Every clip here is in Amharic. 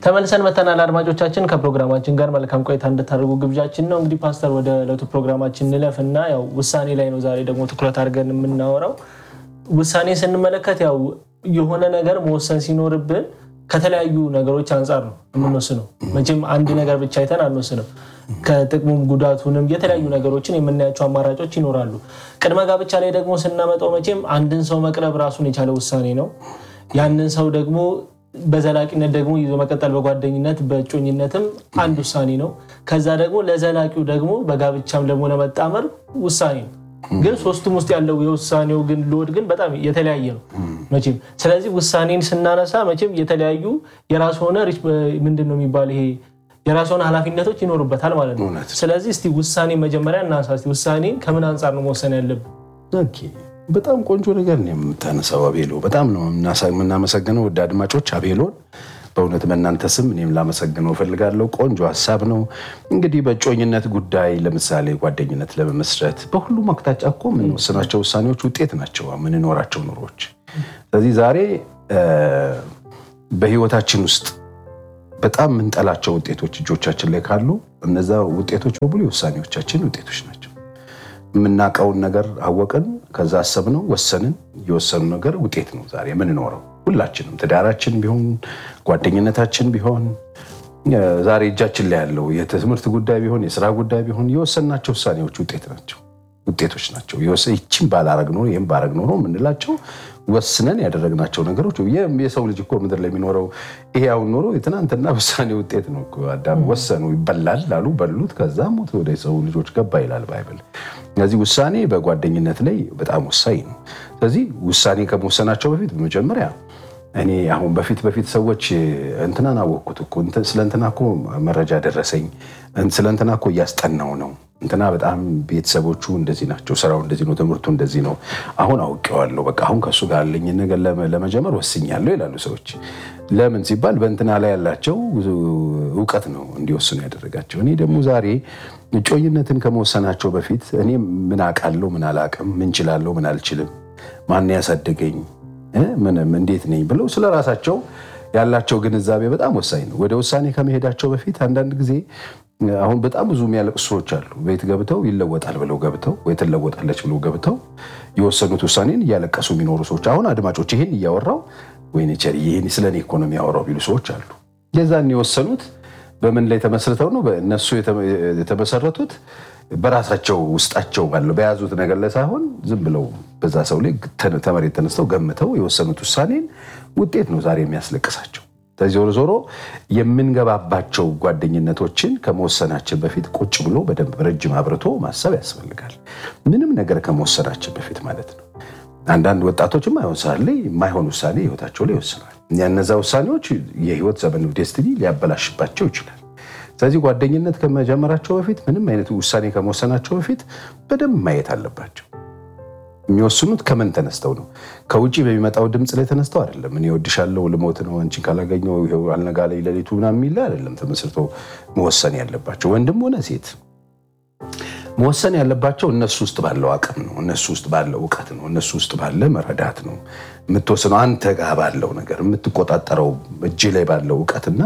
ተመልሰን መተናል። አድማጮቻችን ከፕሮግራማችን ጋር መልካም ቆይታ እንድታደርጉ ግብዣችን ነው። እንግዲህ ፓስተር ወደ ዕለቱ ፕሮግራማችን እንለፍ እና ያው ውሳኔ ላይ ነው ዛሬ ደግሞ ትኩረት አድርገን የምናወራው። ውሳኔ ስንመለከት ያው የሆነ ነገር መወሰን ሲኖርብን ከተለያዩ ነገሮች አንጻር ነው የምንወስነው። መቼም አንድ ነገር ብቻ አይተን አንወስንም። ከጥቅሙም ጉዳቱንም የተለያዩ ነገሮችን የምናያቸው አማራጮች ይኖራሉ። ቅድመ ጋብቻ ላይ ደግሞ ስናመጣው መቼም አንድን ሰው መቅረብ ራሱን የቻለ ውሳኔ ነው። ያንን ሰው ደግሞ በዘላቂነት ደግሞ ይዞ መቀጠል በጓደኝነት በእጮኝነትም አንድ ውሳኔ ነው። ከዛ ደግሞ ለዘላቂው ደግሞ በጋብቻም ደግሞ ለመጣመር ውሳኔ ነው። ግን ሶስቱም ውስጥ ያለው የውሳኔው ግን ሎድ ግን በጣም የተለያየ ነው መቼም። ስለዚህ ውሳኔን ስናነሳ መቼም የተለያዩ የራሱ ሆነ ምንድን ነው የሚባል ይሄ የራሱ ሆነ ኃላፊነቶች ይኖሩበታል ማለት ነው። ስለዚህ እስቲ ውሳኔ መጀመሪያ እናንሳ። እስቲ ውሳኔን ከምን አንጻር ነው መወሰን ያለብን? ኦኬ፣ በጣም ቆንጆ ነገር ነው የምታነሳው አቤሎ። በጣም ነው የምናመሰግነው ውድ አድማጮች አቤሎን በእውነት በእናንተ ስም እኔም ላመሰግነው እፈልጋለሁ። ቆንጆ ሀሳብ ነው። እንግዲህ በእጮኝነት ጉዳይ ለምሳሌ ጓደኝነት ለመመስረት በሁሉም አቅጣጫ እኮ የምንወስናቸው ውሳኔዎች ውጤት ናቸው የምንኖራቸው ኑሮች። ስለዚህ ዛሬ በህይወታችን ውስጥ በጣም የምንጠላቸው ውጤቶች እጆቻችን ላይ ካሉ እነዛ ውጤቶች በሙሉ የውሳኔዎቻችን ውጤቶች ናቸው። የምናውቀውን ነገር አወቅን፣ ከዛ አሰብነው፣ ወሰንን። የወሰኑ ነገር ውጤት ነው ዛሬ የምንኖረው ሁላችንም ትዳራችን ቢሆን ጓደኝነታችን ቢሆን ዛሬ እጃችን ላይ ያለው የትምህርት ጉዳይ ቢሆን የስራ ጉዳይ ቢሆን የወሰናቸው ውሳኔዎች ውጤት ናቸው ውጤቶች ናቸው። ይችን ባላረግ ኖሮ ይህም ባረግ ኖሮ የምንላቸው ወስነን ያደረግናቸው ነገሮች። የሰው ልጅ እኮ ምድር ላይ የሚኖረው ይሄ አሁን ኖሮ የትናንትና ውሳኔ ውጤት ነው። አዳም ወሰኑ ይበላል ላሉ በሉት፣ ከዛ ሞት ወደ ሰው ልጆች ገባ ይላል ባይብል። ስለዚህ ውሳኔ በጓደኝነት ላይ በጣም ወሳኝ ነው። ስለዚህ ውሳኔ ከመወሰናቸው በፊት በመጀመሪያ እኔ አሁን በፊት በፊት ሰዎች እንትናን አወቅኩት እኮ ስለ እንትና እኮ መረጃ ደረሰኝ፣ ስለ እንትና እኮ እያስጠናው ነው፣ እንትና በጣም ቤተሰቦቹ እንደዚህ ናቸው፣ ስራው እንደዚህ ነው፣ ትምህርቱ እንደዚህ ነው፣ አሁን አውቄዋለሁ፣ በቃ አሁን ከእሱ ጋር ያለኝ ነገር ለመጀመር ወስኛለሁ ይላሉ ሰዎች። ለምን ሲባል በእንትና ላይ ያላቸው እውቀት ነው እንዲወስኑ ያደረጋቸው። እኔ ደግሞ ዛሬ እጮኝነትን ከመወሰናቸው በፊት እኔ ምን አውቃለሁ፣ ምን አላውቅም፣ ምን ችላለሁ፣ ምን አልችልም፣ ማን ያሳደገኝ ምንም እንዴት ነኝ ብለው ስለ ራሳቸው ያላቸው ግንዛቤ በጣም ወሳኝ ነው። ወደ ውሳኔ ከመሄዳቸው በፊት አንዳንድ ጊዜ አሁን በጣም ብዙ የሚያለቅሱ ሰዎች አሉ። ቤት ገብተው ይለወጣል ብለው ገብተው ወይ ትለወጣለች ብለው ገብተው የወሰኑት ውሳኔን እያለቀሱ የሚኖሩ ሰዎች አሁን አድማጮች ይህን እያወራው ወይኔ ቸር ይህን ስለ እኔ እኮ ነው የሚያወራው ቢሉ ሰዎች አሉ። የዛን የወሰኑት በምን ላይ ተመስርተው ነው? እነሱ የተመሰረቱት በራሳቸው ውስጣቸው ባለው በያዙት ነገር ላይ ሳይሆን ዝም ብለው በዛ ሰው ላይ ተመሬት ተነስተው ገምተው የወሰኑት ውሳኔን ውጤት ነው ዛሬ የሚያስለቅሳቸው። ስለዚህ ዞሮ ዞሮ የምንገባባቸው ጓደኝነቶችን ከመወሰናችን በፊት ቁጭ ብሎ በደንብ ረጅም አብርቶ ማሰብ ያስፈልጋል። ምንም ነገር ከመወሰናችን በፊት ማለት ነው። አንዳንድ ወጣቶች የማይሆን ሰዓት ላይ የማይሆን ውሳኔ ህይወታቸው ላይ ይወስናል። እነዛ ውሳኔዎች የህይወት ዘመን ዴስትኒ ሊያበላሽባቸው ይችላል። ስለዚህ ጓደኝነት ከመጀመራቸው በፊት ምንም አይነት ውሳኔ ከመወሰናቸው በፊት በደንብ ማየት አለባቸው። የሚወስኑት ከምን ተነስተው ነው? ከውጭ በሚመጣው ድምፅ ላይ ተነስተው አይደለም። እኔ እወድሻለሁ፣ ልሞት ነው፣ አንቺን ካላገኘው ይኸው አልነጋ ላይ ሌሊቱ ምናምን የሚል አይደለም። ተመስርቶ መወሰን ያለባቸው ወንድም ሆነ ሴት መወሰን ያለባቸው እነሱ ውስጥ ባለው አቅም ነው። እነሱ ውስጥ ባለው እውቀት ነው። እነሱ ውስጥ ባለ መረዳት ነው የምትወስነው። አንተ ጋር ባለው ነገር የምትቆጣጠረው እጅ ላይ ባለው እውቀትና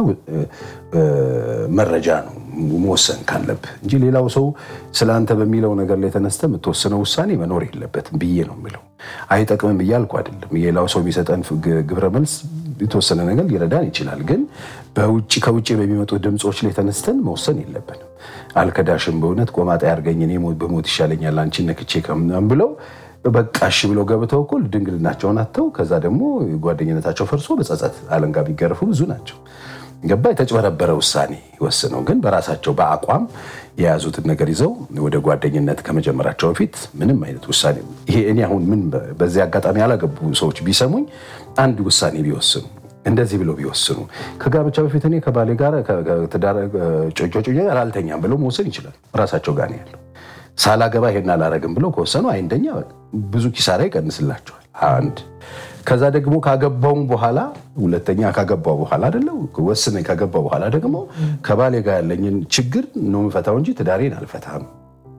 መረጃ ነው መወሰን ካለብህ እንጂ ሌላው ሰው ስለ አንተ በሚለው ነገር ላይ ተነስተ የምትወስነው ውሳኔ መኖር የለበትም ብዬ ነው የምለው። አይጠቅምም ብዬ አልኩ አይደለም። ሌላው ሰው የሚሰጠን ግብረ መልስ የተወሰነ ነገር ሊረዳን ይችላል። ግን በውጭ ከውጭ በሚመጡ ድምፆች ላይ ተነስተን መወሰን የለብንም። አልከዳሽም፣ በእውነት ቆማጣ ያርገኝ፣ እኔ በሞት ይሻለኛል አንቺን ነክቼ ከምናምን ብለው በቃ እሺ ብለው ገብተው እኮ ድንግልናቸውን አጥተው ከዛ ደግሞ ጓደኝነታቸው ፈርሶ በጸጸት አለንጋ ቢገረፉ ብዙ ናቸው። ገባ የተጭበረበረ ውሳኔ ወስነው ግን በራሳቸው በአቋም የያዙትን ነገር ይዘው ወደ ጓደኝነት ከመጀመራቸው በፊት ምንም አይነት ውሳኔ ይሄ እኔ አሁን ምን በዚህ አጋጣሚ ያላገቡ ሰዎች ቢሰሙኝ አንድ ውሳኔ ቢወስኑ እንደዚህ ብለው ቢወስኑ ከጋብቻ በፊት እኔ ከባሌ ጋር ጮጮ ጋር አልተኛም ብለው መወሰን ይችላል። ራሳቸው ጋር ነው ያለው። ሳላገባ ይሄን አላረግም ብለው ከወሰኑ አንደኛ ብዙ ኪሳራ ይቀንስላቸዋል። አንድ ከዛ ደግሞ ካገባውም በኋላ ሁለተኛ ካገባው በኋላ አይደለ ወስነኝ ካገባው በኋላ ደግሞ ከባሌ ጋር ያለኝን ችግር ነው የምፈታው እንጂ ትዳሬን አልፈታም።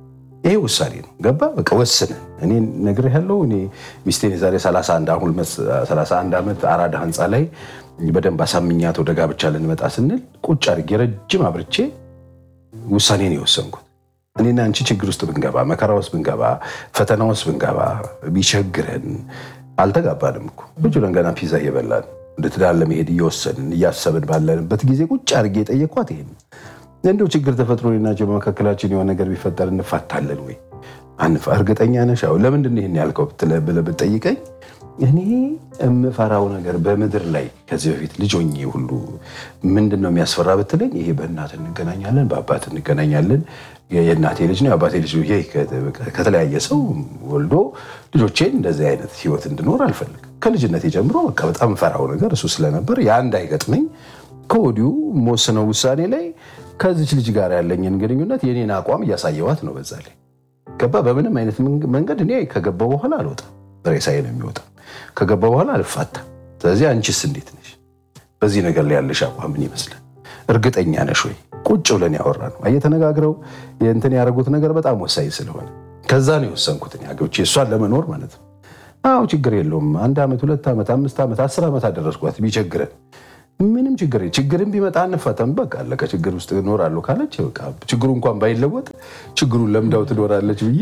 ይሄ ውሳኔ ነው። ገባ በቃ ወስነን እኔ ነግሬሃለሁ። እኔ ሚስቴን የዛሬ 31 አሁን 31 ዓመት አራዳ ህንፃ ላይ በደንብ አሳምኛት ወደ ጋብቻ ልንመጣ ስንል ቁጭ አድርጌ ረጅም አብርቼ ውሳኔን የወሰንኩት እኔና አንቺ ችግር ውስጥ ብንገባ፣ መከራ ውስጥ ብንገባ፣ ፈተና ውስጥ ብንገባ ቢቸግረን አልተጋባንም እኮ ቁጭ ብለን ገና ፒዛ እየበላን ወደ ትዳር ለመሄድ እየወሰንን እያሰብን ባለንበት ጊዜ ቁጭ አድርጌ የጠየኳት ይሄን እንደው ችግር ተፈጥሮ ናቸው በመካከላችን የሆነ ነገር ቢፈጠር እንፋታለን ወይ? እርግጠኛ ነሽ? አዎ። ለምንድን ነው ይህን ያልከው ብለህ ብትጠይቀኝ እኔ የምፈራው ነገር በምድር ላይ ከዚህ በፊት ልጅ ሆኜ ሁሉ ምንድን ነው የሚያስፈራ ብትለኝ፣ ይሄ በእናት እንገናኛለን፣ በአባት እንገናኛለን፣ የእናቴ ልጅ ነው የአባቴ ልጅ ይሄ ከተለያየ ሰው ወልዶ ልጆቼን እንደዚህ አይነት ህይወት እንድኖር አልፈልግም። ከልጅነቴ ጀምሮ በቃ በጣም ፈራው ነገር እሱ ስለነበር ያ እንዳይገጥመኝ ከወዲሁ መወስነው ውሳኔ ላይ ከዚች ልጅ ጋር ያለኝን ግንኙነት የኔን አቋም እያሳየዋት ነው። በዛ ላይ ገባ በምንም አይነት መንገድ እኔ ከገባው በኋላ አልወጣም፣ ሬሳዬ ነው የሚወጣ። ከገባው በኋላ አልፋታም። ስለዚህ አንቺስ እንዴት ነሽ? በዚህ ነገር ላይ ያለሽ አቋም ምን ይመስላል? እርግጠኛ ነሽ ወይ? ቁጭ ብለን ያወራ ነው እየተነጋግረው የእንትን ያደረጉት ነገር በጣም ወሳኝ ስለሆነ ከዛ ነው የወሰንኩት አገብቼ እሷን ለመኖር ማለት ነው። አዎ ችግር የለውም አንድ ዓመት ሁለት ዓመት አምስት ዓመት አስር ዓመት አደረስኳት ቢቸግረን ምንም ችግር ችግርን ቢመጣ አንፈተም። በቃ አለቀ። ችግር ውስጥ እኖራለሁ ካለች በቃ ችግሩ እንኳን ባይለወጥ ችግሩን ለምዳው ትኖራለች ብዬ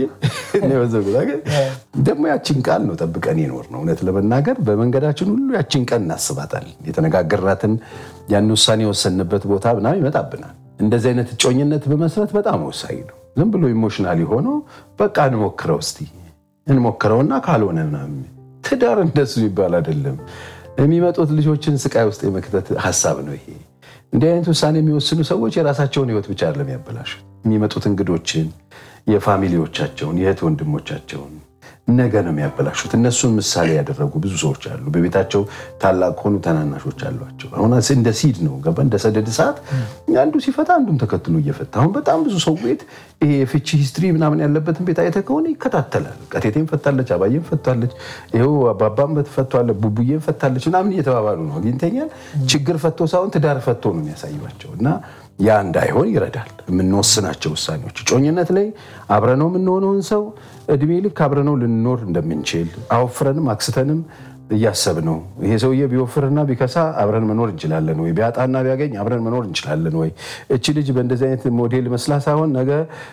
ደግሞ ያችን ቃል ነው ጠብቀን ይኖር ነው። እውነት ለመናገር በመንገዳችን ሁሉ ያችን ቀን እናስባታለን። የተነጋገርናትን ያን ውሳኔ የወሰንበት ቦታ ምናምን ይመጣብናል። እንደዚህ አይነት እጮኝነት በመስረት በጣም ወሳኝ ነው። ዝም ብሎ ኢሞሽናል የሆነው በቃ እንሞክረው እስቲ እንሞክረውና ካልሆነ ምናምን ትዳር እንደሱ ይባል አይደለም። የሚመጡት ልጆችን ስቃይ ውስጥ የመክተት ሀሳብ ነው ይሄ። እንዲህ አይነት ውሳኔ የሚወስኑ ሰዎች የራሳቸውን ሕይወት ብቻ አይደለም ያበላሹት፣ የሚመጡት እንግዶችን፣ የፋሚሊዎቻቸውን፣ የእህት ወንድሞቻቸውን ነገ ነው የሚያበላሹት። እነሱን ምሳሌ ያደረጉ ብዙ ሰዎች አሉ። በቤታቸው ታላቅ ሆኑ ታናናሾች አሏቸው። አሁን እንደ ሲድ ነው ገባ እንደ ሰደድ እሳት አንዱ ሲፈታ አንዱም ተከትሎ እየፈታ አሁን በጣም ብዙ ሰው ቤት ይሄ የፍቺ ሂስትሪ ምናምን ያለበትን ቤት አይተህ ከሆነ ይከታተላል። ቀቴቴም ፈታለች፣ አባዬም ፈታለች፣ ይኸው አባባም ፈቷለ፣ ቡቡዬም ፈታለች ምናምን እየተባባሉ ነው አግኝተኛል። ችግር ፈቶ ሳይሆን ትዳር ፈቶ ነው የሚያሳዩቸው እና ያ እንዳይሆን ይረዳል። የምንወስናቸው ውሳኔዎች ጮኝነት ላይ አብረነው የምንሆነውን ሰው እድሜ ልክ አብረነው ልንኖር እንደምንችል አወፍረንም አክስተንም እያሰብነው ይሄ ሰውዬ ቢወፍርና ቢከሳ አብረን መኖር እንችላለን ወይ? ቢያጣና ቢያገኝ አብረን መኖር እንችላለን ወይ? እቺ ልጅ በእንደዚህ አይነት ሞዴል መስላ ሳይሆን ነገ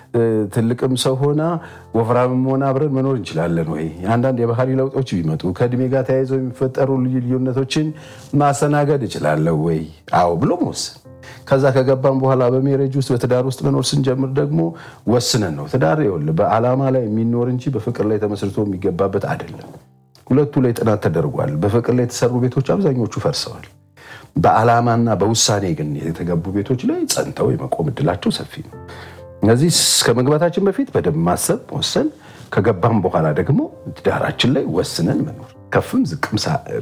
ትልቅም ሰው ሆና ወፍራምም ሆና አብረን መኖር እንችላለን ወይ? አንዳንድ የባህሪ ለውጦች ቢመጡ ከእድሜ ጋር ተያይዘው የሚፈጠሩ ልዩ ልዩነቶችን ማስተናገድ እችላለሁ ወይ? አዎ ብሎ መወሰን ከዛ ከገባን በኋላ በሜሬጅ ውስጥ በትዳር ውስጥ መኖር ስንጀምር ደግሞ ወስነን ነው። ትዳር ይኸውልህ በዓላማ ላይ የሚኖር እንጂ በፍቅር ላይ ተመስርቶ የሚገባበት አይደለም። ሁለቱ ላይ ጥናት ተደርጓል። በፍቅር ላይ የተሰሩ ቤቶች አብዛኞቹ ፈርሰዋል። በዓላማና በውሳኔ ግን የተገቡ ቤቶች ላይ ጸንተው የመቆም እድላቸው ሰፊ ነው። እነዚህ እስከ መግባታችን በፊት በደንብ ማሰብ ወሰን፣ ከገባም በኋላ ደግሞ ትዳራችን ላይ ወስነን መኖር ከፍም ዝቅም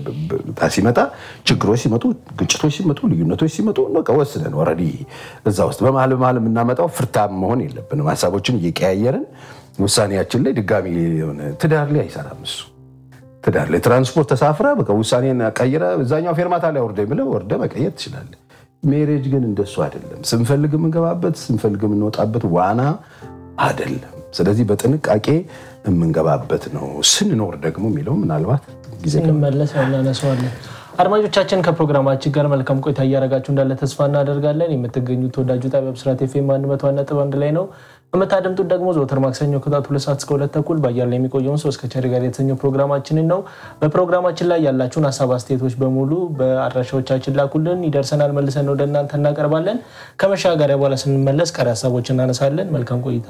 ሲመጣ ችግሮች ሲመጡ ግጭቶች ሲመጡ ልዩነቶች ሲመጡ በቃ ወስነን ኦልሬዲ እዛ ውስጥ በመሀል በመሀል የምናመጣው ፍርታም መሆን የለብንም። ሀሳቦችን እየቀያየርን ውሳኔያችን ላይ ድጋሚ የሆነ ትዳር ላይ አይሰራም እሱ። ትዳር ላይ ትራንስፖርት ተሳፍረ በቃ ውሳኔን ቀይረ እዛኛው ፌርማታ ላይ ወርደ ብለህ ወርደ መቀየር ትችላለህ። ሜሬጅ ግን እንደሱ አይደለም። ስንፈልግ የምንገባበት ስንፈልግ የምንወጣበት ዋና አይደለም። ስለዚህ በጥንቃቄ የምንገባበት ነው። ስንኖር ደግሞ የሚለው ምናልባት ጊዜ ስንመለስ እናነሳዋለን። አድማጮቻችን ከፕሮግራማችን ጋር መልካም ቆይታ እያደረጋችሁ እንዳለ ተስፋ እናደርጋለን። የምትገኙት ተወዳጁ ጣቢያ ብስራት ኤፍኤም አንድ መቶ ነጥብ አንድ ላይ ነው። የምታደምጡት ደግሞ ዘወትር ማክሰኞ ከጠዋቱ ሁለት ሰዓት እስከ ሁለት ተኩል በአየር ላይ የሚቆየውን ሶስት ከቸሪ ጋር የተሰኘው ፕሮግራማችንን ነው። በፕሮግራማችን ላይ ያላችሁን ሀሳብ አስተያየቶች በሙሉ በአድራሻዎቻችን ላኩልን፣ ይደርሰናል፣ መልሰን ወደ እናንተ እናቀርባለን። ከመሻገሪያ በኋላ ስንመለስ ቀሪ ሀሳቦች እናነሳለን። መልካም ቆይታ።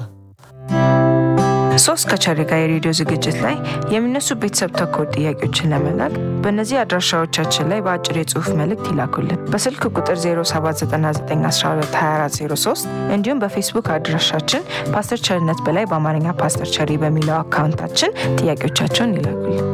ሶስት ከቸሪ ጋር የሬዲዮ ዝግጅት ላይ የሚነሱ ቤተሰብ ተኮር ጥያቄዎችን ለመላክ በእነዚህ አድራሻዎቻችን ላይ በአጭር የጽሁፍ መልእክት ይላኩልን። በስልክ ቁጥር 0799122403 እንዲሁም በፌስቡክ አድራሻችን ፓስተር ቸርነት በላይ በአማርኛ ፓስተር ቸሪ በሚለው አካውንታችን ጥያቄዎቻቸውን ይላኩልን።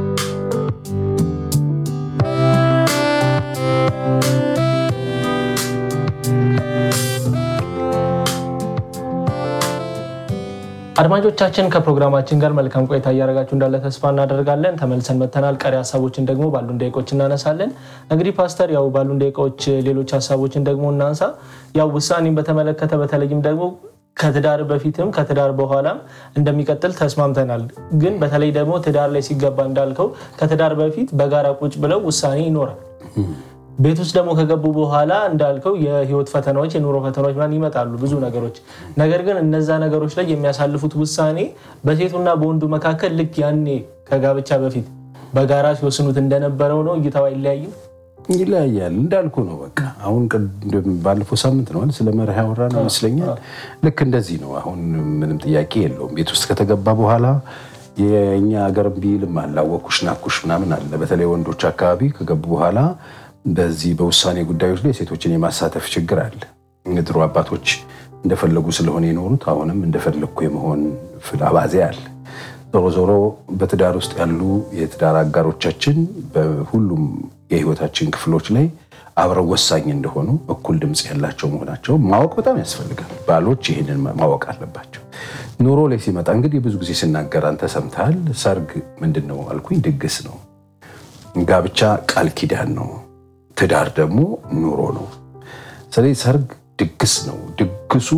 አድማጮቻችን ከፕሮግራማችን ጋር መልካም ቆይታ እያደረጋችሁ እንዳለ ተስፋ እናደርጋለን። ተመልሰን መተናል። ቀሪ ሀሳቦችን ደግሞ ባሉን ደቂቆች እናነሳለን። እንግዲህ ፓስተር፣ ያው ባሉን ደቂቃዎች ሌሎች ሀሳቦችን ደግሞ እናንሳ። ያው ውሳኔን በተመለከተ በተለይም ደግሞ ከትዳር በፊትም ከትዳር በኋላም እንደሚቀጥል ተስማምተናል። ግን በተለይ ደግሞ ትዳር ላይ ሲገባ እንዳልከው ከትዳር በፊት በጋራ ቁጭ ብለው ውሳኔ ይኖራል። ቤት ውስጥ ደግሞ ከገቡ በኋላ እንዳልከው የህይወት ፈተናዎች፣ የኑሮ ፈተናዎች ምናምን ይመጣሉ፣ ብዙ ነገሮች። ነገር ግን እነዛ ነገሮች ላይ የሚያሳልፉት ውሳኔ በሴቱና በወንዱ መካከል ልክ ያኔ ከጋብቻ በፊት በጋራ ሲወስኑት እንደነበረው ነው። እይታው አይለያይም። ይለያያል እንዳልኩ ነው። በቃ አሁን ቅድም ባለፈው ሳምንት ነው ስለ መርህ ያወራ ነው ይመስለኛል። ልክ እንደዚህ ነው። አሁን ምንም ጥያቄ የለውም። ቤት ውስጥ ከተገባ በኋላ የእኛ ሀገር ቢልም አላወኩሽ ናኩሽ ምናምን አለ። በተለይ ወንዶች አካባቢ ከገቡ በኋላ በዚህ በውሳኔ ጉዳዮች ላይ ሴቶችን የማሳተፍ ችግር አለ። ድሮ አባቶች እንደፈለጉ ስለሆነ የኖሩት አሁንም እንደፈለግኩ የመሆን አባዜ አለ። ዞሮ ዞሮ በትዳር ውስጥ ያሉ የትዳር አጋሮቻችን በሁሉም የህይወታችን ክፍሎች ላይ አብረው ወሳኝ እንደሆኑ እኩል ድምፅ ያላቸው መሆናቸው ማወቅ በጣም ያስፈልጋል። ባሎች ይህንን ማወቅ አለባቸው። ኑሮ ላይ ሲመጣ እንግዲህ ብዙ ጊዜ ስናገር አንተ ሰምተሃል። ሰርግ ምንድን ነው አልኩኝ፣ ድግስ ነው። ጋብቻ ቃል ኪዳን ነው። ትዳር ደግሞ ኑሮ ነው። ስለዚህ ሰርግ ድግስ ነው። ድግሱ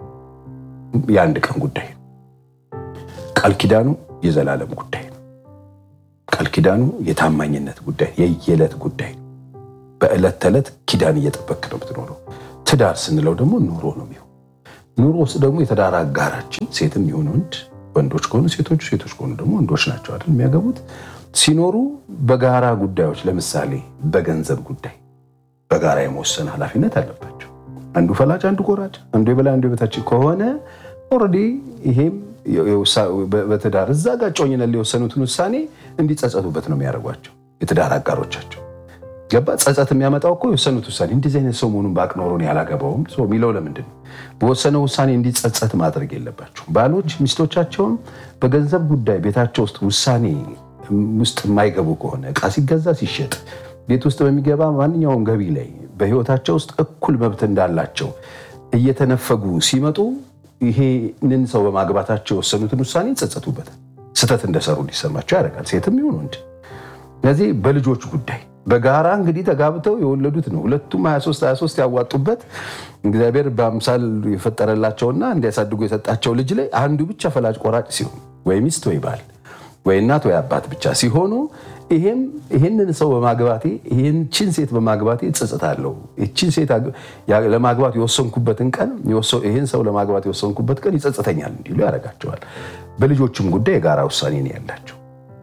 የአንድ ቀን ጉዳይ ነው። ቃል ኪዳኑ የዘላለም ጉዳይ ነው። ቃል ኪዳኑ የታማኝነት ጉዳይ፣ የየዕለት ጉዳይ ነው። በዕለት ተዕለት ኪዳን እየጠበክ ነው የምትኖረው። ትዳር ስንለው ደግሞ ኑሮ ነው የሚሆን። ኑሮ ውስጥ ደግሞ የትዳር አጋራችን ሴትም ይሁን ወንድ፣ ወንዶች ከሆኑ ሴቶቹ፣ ሴቶች ከሆኑ ደግሞ ወንዶች ናቸው አይደል የሚያገቡት። ሲኖሩ በጋራ ጉዳዮች፣ ለምሳሌ በገንዘብ ጉዳይ በጋራ የመወሰን ኃላፊነት አለባቸው። አንዱ ፈላጭ፣ አንዱ ቆራጭ፣ አንዱ የበላይ አንዱ የበታች ከሆነ ኦልሬዲ ይሄም በትዳር እዛ ጋር ጮኝነት የወሰኑትን ውሳኔ እንዲጸጸቱበት ነው የሚያደርጓቸው የትዳር አጋሮቻቸው። ገባ ጸጸት የሚያመጣው እኮ የወሰኑት ውሳኔ እንደዚህ አይነት ሰው መሆኑን በአቅ ኖሮን ያላገባውም የሚለው ለምንድን ነው? በወሰነው ውሳኔ እንዲጸጸት ማድረግ የለባቸው። ባሎች ሚስቶቻቸውን በገንዘብ ጉዳይ ቤታቸው ውስጥ ውሳኔ ውስጥ የማይገቡ ከሆነ እቃ ሲገዛ ሲሸጥ፣ ቤት ውስጥ በሚገባ ማንኛውም ገቢ ላይ በህይወታቸው ውስጥ እኩል መብት እንዳላቸው እየተነፈጉ ሲመጡ ይሄንን ሰው በማግባታቸው የወሰኑትን ውሳኔ ይጸጸቱበታል። ስህተት እንደሰሩ እንዲሰማቸው ያደርጋል። ሴትም ይሁን ወንድ። ስለዚህ በልጆች ጉዳይ በጋራ እንግዲህ ተጋብተው የወለዱት ነው። ሁለቱም 23 23 ያዋጡበት እግዚአብሔር በአምሳል የፈጠረላቸውና እንዲያሳድጉ የሰጣቸው ልጅ ላይ አንዱ ብቻ ፈላጭ ቆራጭ ሲሆን ወይ ሚስት ወይ ባል ወይ እናት ወይ አባት ብቻ ሲሆኑ ይሄም ይህንን ሰው በማግባቴ ይህችን ሴት በማግባቴ እጸጸታለሁ፣ ይህችን ሴት ለማግባት የወሰንኩበትን ቀን ይህን ሰው ለማግባት የወሰንኩበት ቀን ይጸጽተኛል እንዲሉ ያደርጋቸዋል። በልጆችም ጉዳይ የጋራ ውሳኔ ነው ያላቸው።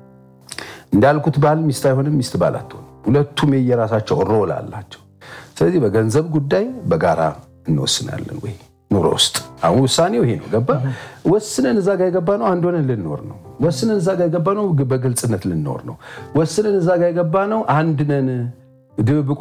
እንዳልኩት ባል ሚስት አይሆንም፣ ሚስት ባል አትሆንም። ሁለቱም የየራሳቸው ሮል አላቸው። ስለዚህ በገንዘብ ጉዳይ በጋራ እንወስናለን ወይ ኑሮ ውስጥ አሁን ውሳኔው ይሄ ነው። ገባ ወስነን እዛ ጋር የገባ ነው አንድ ሆነን ልንኖር ነው። ወስነን እዛ ጋር የገባ ነው በግልጽነት ልንኖር ነው። ወስነን እዛ ጋር የገባ ነው አንድ ነን ድብብቆ